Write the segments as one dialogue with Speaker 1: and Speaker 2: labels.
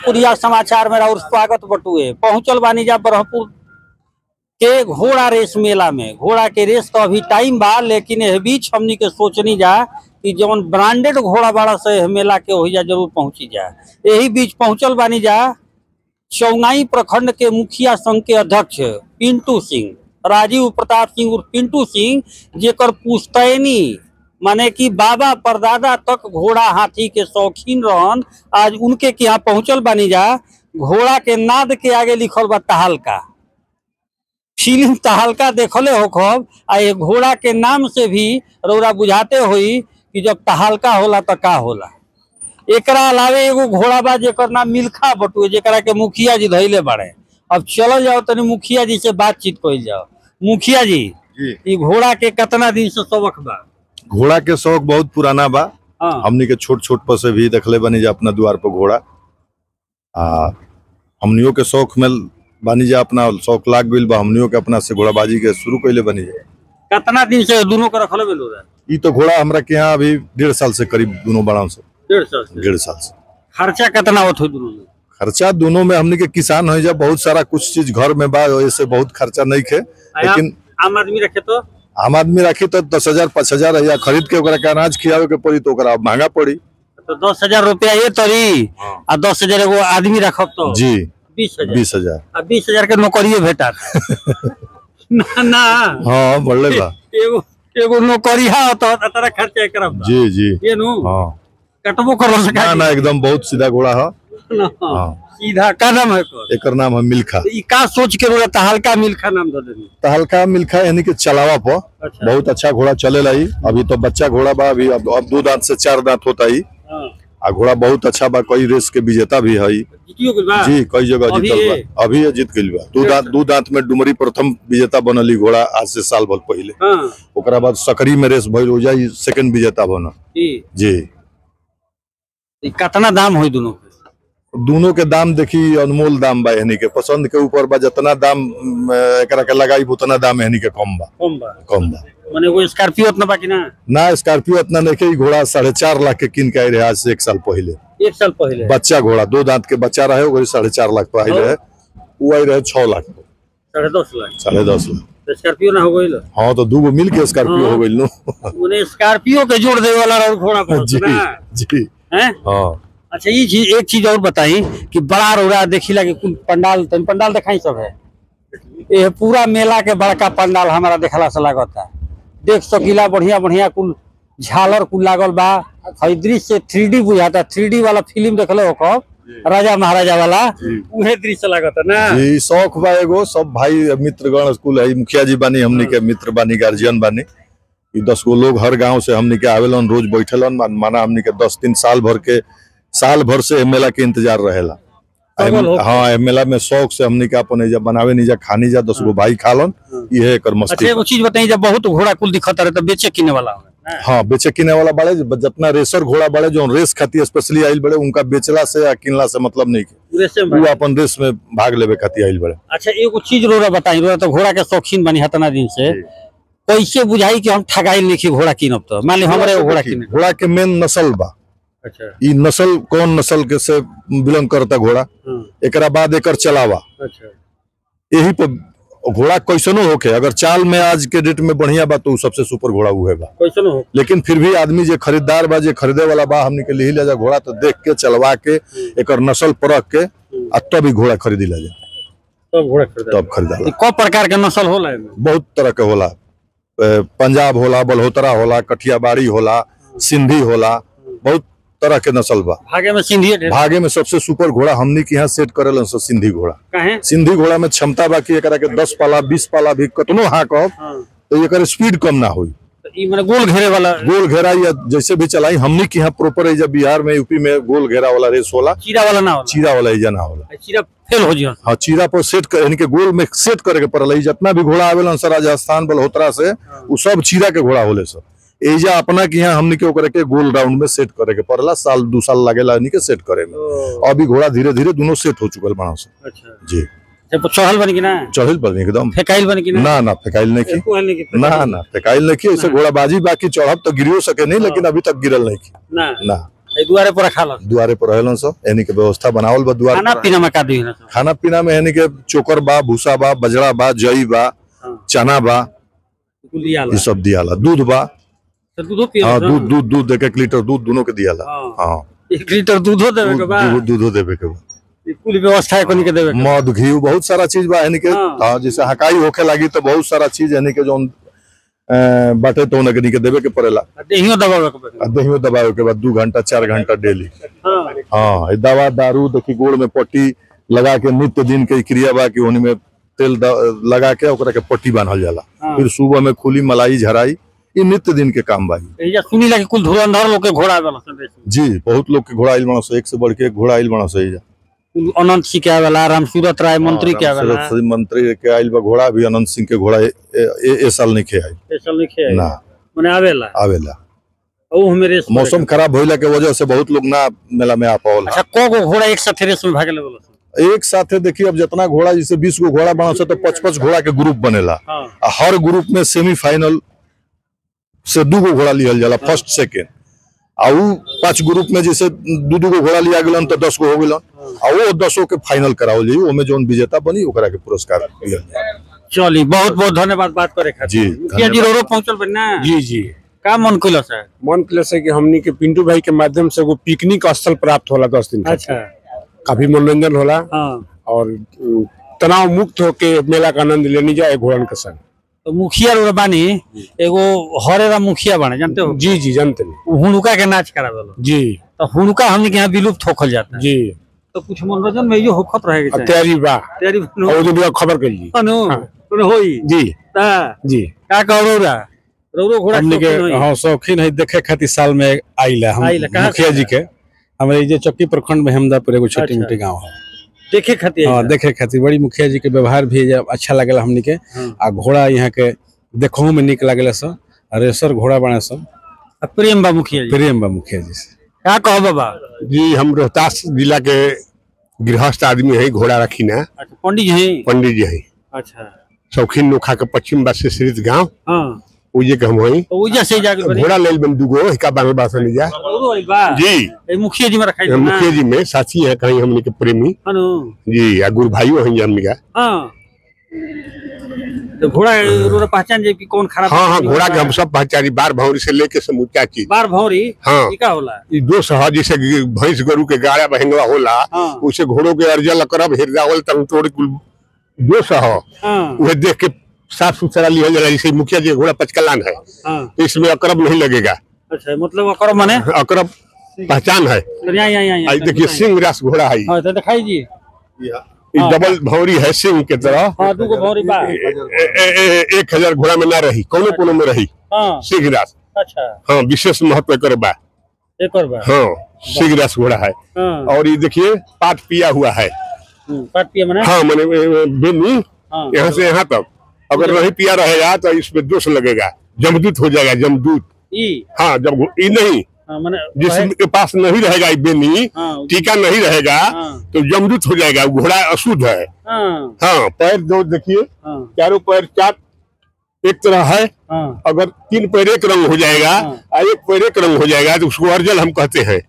Speaker 1: भोजपुरिया समाचार में और स्वागत बटुए पहुंचल बानी जा ब्रह्मपुर के घोड़ा रेस मेला में घोड़ा के रेस तो अभी टाइम बा लेकिन एह बीच हमनी के सोचनी जा कि जौन ब्रांडेड घोड़ा बाड़ा से एह मेला के होइजा जरूर पहुंची जा यही बीच पहुंचल बानी जा चौनाई प्रखंड के मुखिया संघ के अध्यक्ष पिंटू सिंह राजीव प्रताप सिंह उर्फ पिंटू सिंह जेकर पुश्तैनी माने कि बाबा परदादा तक घोड़ा हाथी के शौकीन रहन आज उनके के यहाँ पहुंचल बानी जा घोड़ा के नाद के आगे लिखल बा तहलका फिल्म तहलका देखले हो खब आ ये घोड़ा के नाम से भी रौरा बुझाते होई कि जब तहलका होला तो का होला एकरा अलावे एगो घोड़ा बा जेकर नाम मिल्खा बटुए जेकरा के मुखिया जी धैले बाड़े अब चलो जाओ तनी मुखिया जी से बातचीत कइल जाओ मुखिया जी
Speaker 2: जी
Speaker 1: ई घोड़ा के कितना दिन से सबक बा
Speaker 2: घोड़ा के शौक बहुत पुराना बा
Speaker 1: हाँ
Speaker 2: हमनी के छोट छोट पर से भी देखले बनी जा अपना द्वार पर घोड़ा आ हमनियों के शौक में बानी जा अपना शौक लाग गइल बा हमनियों के अपना से घोड़ाबाजी के शुरू कइले बनी जा
Speaker 1: कितना दिन से दोनों के रखले बेलो रे
Speaker 2: ई तो घोड़ा हमरा के यहाँ अभी डेढ़ साल से करीब दोनों बड़ा से
Speaker 1: डेढ़ सौ से
Speaker 2: डेढ़ साल से
Speaker 1: खर्चा कितना होत हो दोनों में
Speaker 2: खर्चा दोनों में हमनी के किसान हो जा बहुत सारा कुछ चीज घर में बा वैसे बहुत खर्चा नहीं खे लेकिन
Speaker 1: आम आदमी रखे तो
Speaker 2: आम आदमी राखी तो दस हजार पाँच हजार या खरीद के ओकरा के अनाज खियावे के पड़ी तो ओकरा महंगा पड़ी
Speaker 1: तो दस हजार रुपया ये तरी आ दस हजार एगो आदमी रखब तो
Speaker 2: जी
Speaker 1: बीस हजार
Speaker 2: बीस हजार
Speaker 1: आ बीस हजार के नौकरिए भेटा ना ना
Speaker 2: हाँ बढ़ले बा
Speaker 1: एगो एगो नौकरी है तो तेरा खर्चा करब
Speaker 2: जी जी
Speaker 1: ये नु
Speaker 2: हाँ
Speaker 1: कटबो करो सका
Speaker 2: ना ना एकदम बहुत सीधा घोड़ा है हाँ
Speaker 1: सीधा का नाम है एकर?
Speaker 2: एकर नाम है मिल्खा
Speaker 1: ई का सोच के रोला हल्का मिल्खा नाम दे देनी
Speaker 2: तहलका मिल्खा यानी कि चलावा पर
Speaker 1: अच्छा
Speaker 2: बहुत अच्छा घोड़ा चलेला ही अभी तो बच्चा घोड़ा बा अभी अब अब दो दांत से चार दांत होता ही
Speaker 1: हाँ
Speaker 2: आ घोड़ा बहुत अच्छा बा कई रेस के विजेता भी है
Speaker 1: जीतियो गेल बा
Speaker 2: जी कई जगह
Speaker 1: अभी
Speaker 2: जीतल
Speaker 1: ये?
Speaker 2: बा अभी ये जीत गइल बा दू दांत दू दांत में डुमरी प्रथम विजेता बनली घोड़ा आज से साल भर पहले
Speaker 1: हाँ
Speaker 2: ओकरा बाद सकरी में रेस भइल हो जाई सेकंड विजेता बनल
Speaker 1: जी
Speaker 2: जी
Speaker 1: ई कितना दाम होई दोनों के
Speaker 2: दोनों के दाम देखी अनमोल दाम बा यानी के पसंद के ऊपर बा जितना दाम अम, एकरा के लगाई उतना दाम यानी के कम बा
Speaker 1: कम बा
Speaker 2: कम बा
Speaker 1: माने वो स्कॉर्पियो उतना बाकी ना
Speaker 2: ना स्कॉर्पियो इतना नहीं के ई घोड़ा साढ़े चार लाख के किन के आई रहे आज से एक साल पहले
Speaker 1: एक साल पहले
Speaker 2: बच्चा घोड़ा दो दांत के बच्चा रहे वही साढ़े चार लाख पे आई रहे वो आई रहे छह लाख पे
Speaker 1: साढ़े दस लाख
Speaker 2: साढ़े दस लाख
Speaker 1: तो स्कॉर्पियो ना हो गई
Speaker 2: हाँ तो दू गो मिल के स्कॉर्पियो
Speaker 1: हाँ।
Speaker 2: हो गई नो
Speaker 1: उन्हें स्कॉर्पियो के जोड़ दे वाला और घोड़ा पर
Speaker 2: जी
Speaker 1: ना
Speaker 2: जी
Speaker 1: हैं
Speaker 2: हाँ
Speaker 1: अच्छा ये चीज एक चीज और बताई कि बड़ा रोड़ा देखिला कि कुल पंडाल तन पंडाल दिखाई सब है ये पूरा मेला के बड़का पंडाल हमारा देखला से लागता देख सकीला बढ़िया बढ़िया कुल झालर कुल लागल बा हई दृश्य थ्री डी बुझाता थ्री डी वाला फिल्म देखले हो कब राजा महाराजा वाला उहे दृश्य लागता ना
Speaker 2: जी शौक बा एगो सब भाई मित्रगण स्कूल है मुखिया जी बानी हमनी के मित्र बानी गार्जियन बानी ई दस गो लोग हर गांव से हमनी के आवेलन रोज बैठेलन मान- माना हमनी के दस दिन साल भर के साल भर से ए मेला के इंतजार रहेला
Speaker 1: पागल हो।
Speaker 2: हाँ ए मेला में शौक से हमनी के अपन एजा बनावे निजा खानी जा दस गो भाई खालन इहे एकर
Speaker 1: अच्छा
Speaker 2: मस्ती
Speaker 1: एगो चीज बताई जब बहुत घोड़ा कुल दिखता रहे तो बेचे किने वाला हो
Speaker 2: हाँ बेचे किने वाला बड़े जितना रेसर घोड़ा बड़े जो रेस खातिर स्पेशली आइल बड़े उनका बेचला से या किनला से मतलब नहीं के
Speaker 1: वैसे
Speaker 2: वो अपन रेस में भाग लेवे खातिर आइल बड़े
Speaker 1: अच्छा एगो चीज रोरा बताई रोरा तो घोड़ा के शौकीन बनी हतना दिन से कैसे बुझाई कि हम ठगाई लिखी घोड़ा किनब तो मान ली हमरे एगो घोड़ा किने
Speaker 2: घोड़ा के मेन नस्ल बा
Speaker 1: अच्छा
Speaker 2: ई नस्ल कौन नस्ल के से बिलोंग करता घोड़ा
Speaker 1: हाँ,
Speaker 2: एकरा बाद एकर चलावा
Speaker 1: अच्छा
Speaker 2: यही पर घोड़ा कैसनो होके अगर चाल में आज के डेट में बढ़िया बा तो उ सबसे सुपर घोड़ा उहे बा
Speaker 1: कैसे हो
Speaker 2: लेकिन फिर भी आदमी जे खरीदार बा जे खरीदे वाला बा हमनी के लिही जा घोड़ा तो देख के चलवा के एकर नस्ल परख के आ तब ही घोड़ा खरीदी ला जा
Speaker 1: सब घोड़ा खरीदा
Speaker 2: तब खरीदाला
Speaker 1: क प्रकार के नस्ल होला एमे
Speaker 2: बहुत तरह के होला ए, पंजाब होला बलहोतरा होला कठियाबाड़ी होला सिंधी होला बहुत तरह के नस्ल बा
Speaker 1: भागे में सिंधिए ढेर
Speaker 2: भागे में सबसे सुपर घोड़ा हमनी के यहाँ सेट करेलन सब सिंधी घोड़ा
Speaker 1: काहे
Speaker 2: सिंधी घोड़ा में क्षमता बा कि एकरा के दस पाला बीस पाला भी कतनो हाँकब
Speaker 1: हाँ,
Speaker 2: तो एकर स्पीड कम ना होई
Speaker 1: तो ई माने गोल घेरे वाला
Speaker 2: गोल घेरा या जैसे भी चलाई हमनी के यहाँ प्रॉपर है जब बिहार में यूपी में गोल घेरा वाला रेस होला
Speaker 1: चीरा वाला ना होला
Speaker 2: चीरा वाला एजा ना होला
Speaker 1: चीरा फेल हो जियो
Speaker 2: हाँ चीरा पर सेट कर यानी कि गोल में सेट करे के पड़ल है जितना भी घोड़ा आवेलन सर राजस्थान बलहोत्रा से उ सब चीरा के घोड़ा होले सर एजा अपना के यहाँ हमनी के ओकरा के गोल राउंड में सेट करे के पड़ला साल दू साल लागेला यानी के सेट करे में
Speaker 1: ओ,
Speaker 2: अभी घोड़ा धीरे धीरे दोनों सेट हो चुकल बना से
Speaker 1: अच्छा
Speaker 2: जी
Speaker 1: जब चढ़ल बन कि ना
Speaker 2: चढ़ल पर एकदम
Speaker 1: फेकाइल बन कि ना
Speaker 2: ना ना फेकाइल नहीं की
Speaker 1: एको हल नहीं कि
Speaker 2: ना ना फेकाइल नहीं की ऐसे घोड़ा बाजी बाकी चढ़ब तो गिरियो सके नहीं लेकिन अभी तक गिरल नहीं की
Speaker 1: ना
Speaker 2: ना
Speaker 1: ए दुआरे पर रखा लो
Speaker 2: दुआरे पर रहेलन सब यानी के व्यवस्था बनावल बा दुआरे
Speaker 1: खाना
Speaker 2: पर।
Speaker 1: पीना में का दी ना
Speaker 2: खाना पीना में यानी के चोकर बा भूसा बा बजरा बा जई बा
Speaker 1: हां
Speaker 2: चना बा
Speaker 1: लिया
Speaker 2: ये सब दियाला दूध बा
Speaker 1: तो दूधो पियो
Speaker 2: हाँ दूध दूध दूध एक एक लीटर दूध दोनों के दियाला
Speaker 1: हाँ।
Speaker 2: हाँ
Speaker 1: एक लीटर दूधो देवे के
Speaker 2: दूध
Speaker 1: बा
Speaker 2: दूध- दूधो देवे के बा
Speaker 1: ई कुल व्यवस्था कोनी के देवे के बा।
Speaker 2: मध घी बहुत सारा चीज बा यानी के
Speaker 1: हाँ।
Speaker 2: हाँ जैसे हकाई होखे लगी तो बहुत सारा चीज यानी के जौन अ, बाटे तो उनके के देवे के पड़ेला
Speaker 1: आ देहियो दबावे के बा
Speaker 2: आ दहियो दबावे के बाद दू घंटा चार घंटा डेली
Speaker 1: हां
Speaker 2: हाँ ई दवा दारू देखी गोड़ में पट्टी लगा के नित्य दिन के क्रिया बा कि उन्हीं में तेल द- लगा के ओकरा के पट्टी बांधल जाला
Speaker 1: हाँ।
Speaker 2: फिर सुबह में खुली मलाई झराई ये नित्य दिन के काम बा ई।
Speaker 1: एजा सुनी ला कि कुल धुरंधर लोग के घोड़ा वाला संदेश
Speaker 2: जी बहुत लोग के घोड़ा आइल बना सो एक से बढ़ के एक घोड़ा आइल बना सो एजा
Speaker 1: कुल अनंत सिंह के आवेला राम सूरत राय मंत्री के आवेला
Speaker 2: रामसूरत मंत्री के आइल बा घोड़ा भी अनंत सिंह के घोड़ा ए, ए, ए साल नहीं खे आई
Speaker 1: स्पेशल लिखे
Speaker 2: ना
Speaker 1: माने आवेला
Speaker 2: आवेला
Speaker 1: ओ मेरे
Speaker 2: मौसम खराब होइला के वजह से बहुत लोग ना मेला में आ पावल
Speaker 1: अच्छा को गो घोड़ा एक साथ रेस में भागे लगल
Speaker 2: एक साथे देखिए अब जितना घोड़ा जैसे बीस गो घोड़ा बना से तो पच पच घोड़ा के ग्रुप बनेला
Speaker 1: हां
Speaker 2: आ हर ग्रुप में सेमीफाइनल से दू गो घोड़ा लियल जाला फर्स्ट सेकेंड आ उ पांच ग्रुप में जैसे दू दू गो घोड़ा लिया गेलन तो दस गो हो गेलन आ वो दसों के फाइनल करावल जाई ओमे जौन विजेता बनी ओकरा के पुरस्कार दियल जाई
Speaker 1: चली बहुत बहुत धन्यवाद बात करे खातिर
Speaker 2: जी,
Speaker 1: मुखिया जी
Speaker 2: धन्यवाद।
Speaker 1: रोरो पहुंचल बन ना
Speaker 3: जी जी
Speaker 1: का मन कइलो सर
Speaker 3: मन प्लस है कि हमनी के पिंटू भाई के माध्यम से एगो पिकनिक स्थल प्राप्त होला दस दिन खातिर।
Speaker 1: अच्छा
Speaker 3: काफी मनोरंजन होला
Speaker 1: हां
Speaker 3: और अम, तनाव मुक्त होके मेला का आनंद लेने जाए घोड़न के संग
Speaker 1: तो मुखिया रोड बानी एगो हरेरा मुखिया बने जानते हो
Speaker 3: जी जी जानते नहीं
Speaker 1: उ हुनुका के नाच करावेलो
Speaker 3: जी
Speaker 1: तो हुनुका हमने के यहाँ विलुप्त होखल जाता है
Speaker 3: जी
Speaker 1: तो कुछ मनोरंजन में यो होखत रहेगी
Speaker 3: और तैयारी बा
Speaker 1: तैयारी बनो
Speaker 3: और उन्हें खबर कर ली
Speaker 1: अनु
Speaker 3: हाँ।
Speaker 1: अनु होई
Speaker 3: जी
Speaker 1: ता
Speaker 3: जी
Speaker 1: का कहो रौरा रौरो घोड़ा
Speaker 4: हमने के
Speaker 1: शौकीन होई।
Speaker 4: हाँ शौकीन है देखे खातिर साल में आइला हम
Speaker 1: आइला, कहाँ
Speaker 4: मुखिया
Speaker 1: से
Speaker 4: जी के हमारे जे चक्की प्रखंड में हमदापुर एगो छोटी
Speaker 1: अच्छा।
Speaker 4: मोटी गांव है
Speaker 1: देखे खातिर
Speaker 4: हाँ
Speaker 1: आइला।
Speaker 4: देखे खातिर बड़ी मुखिया जी के व्यवहार भी जे अच्छा लगेला हमनी के
Speaker 1: हाँ।
Speaker 4: आ घोड़ा यहाँ के देखो में निक लगेला सब आ रेसर घोड़ा बने सब
Speaker 1: आ प्रेम बा मुखिया जी
Speaker 4: प्रेम बा मुखिया जी से
Speaker 1: का कहो बाबा
Speaker 3: जी हम रोहतास जिला के गृहस्थ आदमी है घोड़ा रखी ना
Speaker 1: अच्छा पंडित जी हैं
Speaker 3: पंडित जी है
Speaker 1: अच्छा
Speaker 3: शौकीन नोखा के पश्चिम बस से श्रीत गाँव
Speaker 1: हाँ
Speaker 3: उजे के हम हई
Speaker 1: तो उजा से जाके बड़ी
Speaker 3: घोड़ा लेल बन दूगो हिका बांगल बासन जा
Speaker 1: रौरो आई बा
Speaker 3: जी
Speaker 1: ए मुखिया जी में रखाई
Speaker 3: हम मुखिया जी में साथी है कहीं हमने के प्रेमी
Speaker 1: अनु
Speaker 3: जी आ गुरु भाइयों हैं हमने का
Speaker 1: हाँ तो घोड़ा रौरा पहचान जाए कि कौन खराब
Speaker 3: हाँ हाँ घोड़ा के हम सब पहचानी बार भौरी से लेके समूचा चीज
Speaker 1: बार भौरी
Speaker 3: हाँ
Speaker 1: ई का होला
Speaker 3: ई दो सह जैसे भैंस गरु के गाड़ा बहेंगवा होला
Speaker 1: हाँ
Speaker 3: उसे घोड़ों के अर्जल करब हिरदावल तंग तोड़ कुल दो सह
Speaker 1: हाँ
Speaker 3: वह देख के साफ सुथरा लिया जाला जैसे मुखिया जी का घोड़ा पचकलान है
Speaker 1: हाँ
Speaker 3: तो इसमें अकरब नहीं लगेगा
Speaker 1: अच्छा मतलब ओकर माने
Speaker 3: अकरब पहचान है
Speaker 1: यहाँ यहाँ यहाँ
Speaker 3: आई देखिए सिंह रास घोड़ा है
Speaker 1: हाँ तो दिखाई जी
Speaker 3: ई डबल भौरी है सिंह के तरह
Speaker 1: हाँ दूगो भौरी बा
Speaker 3: ए- ए- ए- ए- एक हजार घोड़ा में ना रही कोनो कोनो में रही
Speaker 1: हाँ
Speaker 3: सिंह रास
Speaker 1: अच्छा
Speaker 3: हाँ विशेष महत्व एकर बा
Speaker 1: एक और बा
Speaker 3: हाँ सिंह रास घोड़ा है
Speaker 1: हाँ
Speaker 3: और ये देखिए पाट पिया हुआ है
Speaker 1: हम्म, पाट पिया मने
Speaker 3: हाँ मैंने बेनी
Speaker 1: हाँ
Speaker 3: यहाँ से यहाँ तक अगर नहीं पिया रहेगा तो इसमें दोष लगेगा जमदूत हो जाएगा जमदूत
Speaker 1: ई
Speaker 3: हाँ जब ये नहीं
Speaker 1: हाँ मने
Speaker 3: जिसके पास नहीं रहेगा ये बेनी
Speaker 1: हाँ
Speaker 3: टीका नहीं रहेगा
Speaker 1: हाँ
Speaker 3: तो जमदूत हो जाएगा वो घोड़ा अशुद्ध है
Speaker 1: हाँ
Speaker 3: हाँ पैर दो देखिए
Speaker 1: हाँ
Speaker 3: चारों पैर चार एक तरह है
Speaker 1: हाँ
Speaker 3: अगर तीन पैर एक रंग हो जाएगा
Speaker 1: हाँ।
Speaker 3: और एक पैर एक रंग हो जाएगा तो उसको अर्जल हम कहते हैं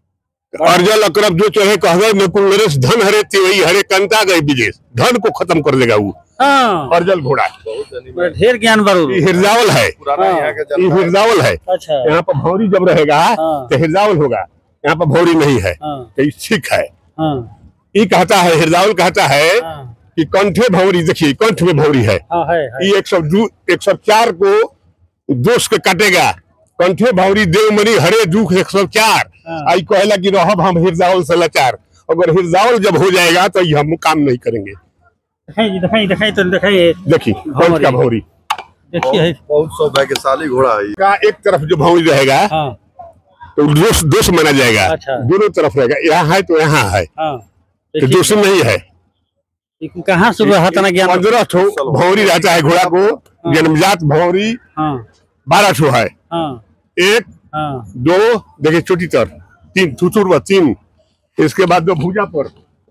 Speaker 3: अर्जल अकरब जो चढ़े कहवे में कुल नरेश धन हरे तिवई हरे कंता गए विदेश धन को खत्म कर देगा वो
Speaker 1: हाँ
Speaker 3: अर्जल घोड़ा
Speaker 1: बड़ा ढेर ज्ञान बारू
Speaker 3: ये हिरजावल है
Speaker 2: पुराना
Speaker 1: हाँ।
Speaker 2: यहाँ के
Speaker 3: ये
Speaker 2: जनता
Speaker 3: हिरजावल है
Speaker 1: अच्छा
Speaker 3: यहाँ पर भौरी जब रहेगा
Speaker 1: हाँ।
Speaker 3: तो हिरजावल होगा यहाँ पर भौरी नहीं है
Speaker 1: हाँ
Speaker 3: तो ये ठीक है
Speaker 1: हाँ
Speaker 3: ये कहता है हिरजावल कहता है
Speaker 1: हाँ
Speaker 3: कि कंठे भौरी देखिए कंठ में भौरी है
Speaker 1: हाँ है है
Speaker 3: ये एक सौ दू एक सौ चार को दोष के काटेगा कंठे भौरी देवमणि हरे दुख एक सौ चार
Speaker 1: हाँ।
Speaker 3: आई कहेला कि रहब हम हिरजावल से लाचार अगर हिरजावल जब हो जाएगा तो ये हम काम नहीं करेंगे
Speaker 1: दिखाई जी दिखाई दिखाई तो दिखाई
Speaker 3: देखिए कंठ का भौरी
Speaker 1: देखिए है
Speaker 2: बहुत सौभाग्यशाली घोड़ा है
Speaker 3: का एक तरफ जो भौरी रहेगा
Speaker 1: हाँ
Speaker 3: तो दोष दोष माना जाएगा
Speaker 1: अच्छा।
Speaker 3: दोनों तरफ रहेगा यहाँ है तो यहाँ है
Speaker 1: हाँ
Speaker 3: तो
Speaker 1: देखिए,
Speaker 3: दोष नहीं है
Speaker 1: ये कहाँ से हुआ तना ज्ञान
Speaker 3: पंद्रह ठो भौरी रहता है घोड़ा को जन्मजात भौरी
Speaker 1: हाँ
Speaker 3: बारह ठो है
Speaker 1: हाँ
Speaker 3: एक
Speaker 1: हाँ
Speaker 3: दो देखिए चोटी तर तीन थुथुर तीन इसके बाद दो भुजा पर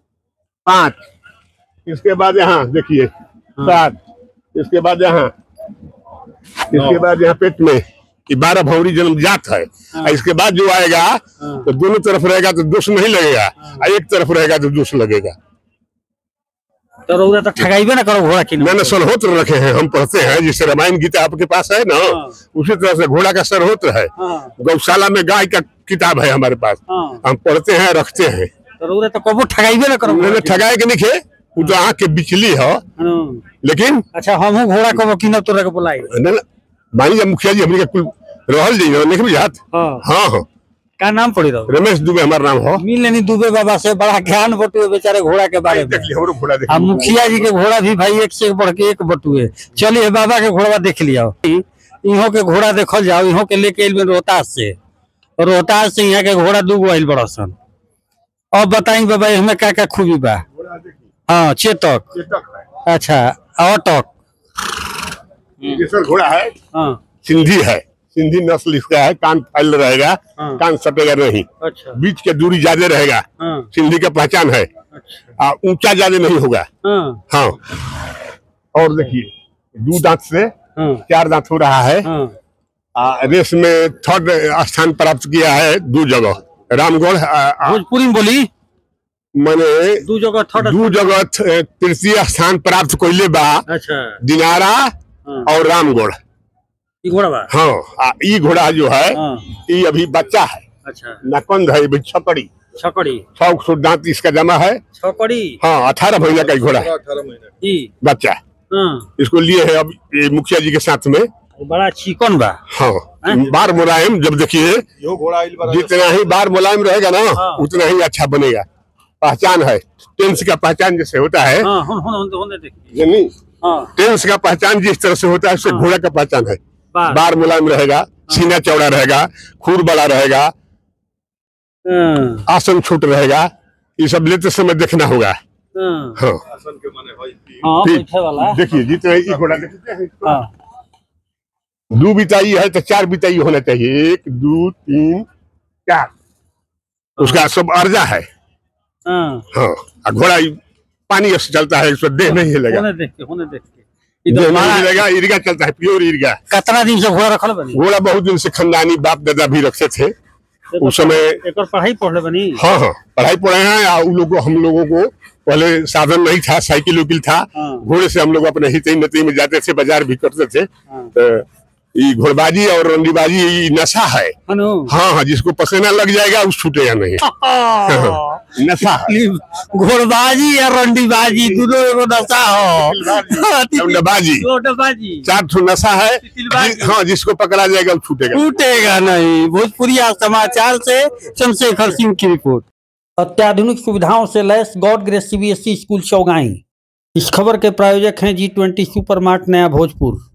Speaker 3: पांच इसके बाद यहाँ देखिए सात इसके बाद यहाँ इसके बाद यहाँ पेट में कि बारह भौरी जन्मजात है और इसके बाद जो आएगा तो दोनों तरफ रहेगा तो दोष नहीं लगेगा और एक तरफ रहेगा तो दोष लगेगा
Speaker 1: तो रउरा तो ठगाइबे ना करो घोड़ा किन
Speaker 3: मैंने सरहोत्र रखे हैं हम पढ़ते हैं जैसे रामायण गीता आपके पास है ना
Speaker 1: हाँ।
Speaker 3: उसी तरह से घोड़ा का सरहोत्र है
Speaker 1: हाँ
Speaker 3: गौशाला में गाय का किताब है हमारे पास
Speaker 1: हाँ
Speaker 3: हम पढ़ते हैं रखते हैं
Speaker 1: तो रउरा तो कबो ठगाइबे ना करो
Speaker 3: मैंने ठगाए के नहीं खे वो तो आँख के बिचली है
Speaker 1: हाँ।
Speaker 3: लेकिन
Speaker 1: अच्छा हमहू घोड़ा कबो किनब तोरा के बुलाई
Speaker 3: न- न- मान लीजिए मुखिया जी हमने कुल रहल जी नहीं बुझात
Speaker 1: हाँ
Speaker 3: हाँ हाँ
Speaker 1: का नाम पड़ी रहो
Speaker 3: रमेश दुबे हमारा नाम हो
Speaker 1: मिल लेनी दुबे बाबा से बड़ा ज्ञान बटुए बेचारे घोड़ा के बारे में
Speaker 3: देख लिया हमरो घोड़ा देख
Speaker 1: आ मुखिया जी के घोड़ा भी भाई एक से एक बढ़ के एक बटुए चलिए बाबा के घोड़ा देख लिया इहो के घोड़ा देखल जाओ इहो के लेके आइल में रोहतास से और रोहतास से यहाँ के घोड़ा दूगो आइल बड़ा सन अब बताई बाबा हमें का का खूबी बा हाँ चेतक अच्छा अटक
Speaker 3: ये सर घोड़ा है
Speaker 1: हाँ
Speaker 3: सिंधी है सिंधी नस्ल इसका है कान फैल रहेगा
Speaker 1: हाँ।
Speaker 3: कान सटेगा नहीं
Speaker 1: अच्छा
Speaker 3: बीच के दूरी ज्यादा रहेगा
Speaker 1: हाँ
Speaker 3: सिंधी का पहचान है
Speaker 1: अच्छा
Speaker 3: आ, ऊंचा ज्यादा नहीं होगा
Speaker 1: हाँ
Speaker 3: हाँ और देखिए दो दांत से
Speaker 1: हाँ
Speaker 3: चार दांत हो रहा है
Speaker 1: हाँ
Speaker 3: आ, रेस में थर्ड स्थान प्राप्त किया है दो जगह रामगढ़ आ, आ,
Speaker 1: भोजपुरी में बोली
Speaker 3: मैंने
Speaker 1: दू जगह थर्ड
Speaker 3: दो जगह थ- तृतीय स्थान प्राप्त कैले बा
Speaker 1: अच्छा
Speaker 3: दिनारा
Speaker 1: हाँ
Speaker 3: और रामगढ़
Speaker 1: ई घोड़ा बा
Speaker 3: हाँ आ, ई घोड़ा जो है
Speaker 1: हाँ
Speaker 3: ये अभी बच्चा है
Speaker 1: अच्छा
Speaker 3: नकंद है अभी छपड़ी
Speaker 1: छकड़ी
Speaker 3: सौ सौ दांत इसका जमा है
Speaker 1: छकड़ी
Speaker 3: हाँ अठारह महीना का ही घोड़ा है
Speaker 1: ई
Speaker 3: बच्चा
Speaker 1: हाँ
Speaker 3: इसको लिए है अब ये मुखिया जी के साथ में
Speaker 1: बड़ा चिकन बा
Speaker 3: हाँ बार मुलायम जब देखिए
Speaker 2: यो घोड़ा आइल बा
Speaker 3: जितना ही बार मुलायम रहेगा ना
Speaker 1: हाँ।
Speaker 3: उतना ही अच्छा बनेगा पहचान है टेंस का पहचान जैसे होता है
Speaker 1: हाँ हुन हुन हुन हुन देखिए
Speaker 3: यानी
Speaker 1: हाँ
Speaker 3: टेंस का पहचान जिस तरह से होता है उससे
Speaker 1: हाँ।
Speaker 3: घोड़ा का पहचान है
Speaker 1: बार
Speaker 3: बार मुलायम रहेगा सीना चौड़ा रहेगा खुर बड़ा रहेगा
Speaker 1: हाँ
Speaker 3: आसन छोट रहेगा ये सब लेते समय देखना होगा
Speaker 1: हाँ
Speaker 3: हाँ
Speaker 1: हाँ
Speaker 3: ठीक।
Speaker 1: बैठे वाला
Speaker 3: देखिए जितने ये घोड़ा देखते हैं
Speaker 1: हाँ
Speaker 3: दो बिताई है तो चार बिताई होना चाहिए एक दो तीन चार उसका सब अर्जा है
Speaker 1: हाँ
Speaker 3: हाँ और घोड़ा ये पानी से चलता है उसमें देह नहीं हिलेगा
Speaker 1: होने देख के होने देख के
Speaker 3: देह
Speaker 1: इधर
Speaker 3: नहीं
Speaker 1: बड़ा
Speaker 3: हिलेगा इर्गा चलता है प्योर इर्गा
Speaker 1: कितना दिन से घोड़ा रखल बनी
Speaker 3: घोड़ा बहुत दिन से खानदानी बाप दादा भी रखते थे उस समय
Speaker 1: एक और पढ़ाई पढ़ले बनी
Speaker 3: हाँ हाँ पढ़ाई पढ़े हैं और उन लोगों हम लोगों को पहले साधन नहीं था साइकिल उकिल था
Speaker 1: हाँ।
Speaker 3: घोड़े से हम लोग अपने हित नती में जाते थे बाजार भी करते थे
Speaker 1: हाँ।
Speaker 3: तो ये घोड़बाजी और रंडीबाजी ये नशा है
Speaker 1: हनु
Speaker 3: हाँ हाँ जिसको पसीना लग जाएगा उस छूटेगा नहीं नशा है
Speaker 1: घोड़बाजी या रंडीबाजी दोनों एगो नशा हो
Speaker 3: रंडीबाजी
Speaker 1: घोड़बाजी
Speaker 3: चार ठो नशा है
Speaker 1: तिलबाजी।
Speaker 3: जि- हाँ जिसको पकड़ा जाएगा वो छूटेगा
Speaker 1: टूटेगा नहीं भोजपुरी समाचार से चंद्रशेखर सिंह की रिपोर्ट अत्याधुनिक सुविधाओं से लैस God grace CBSE school Chaugai इस खबर के प्रायोजक हैं जी ट्वेंटी सुपर मार्ट नया भोजपुर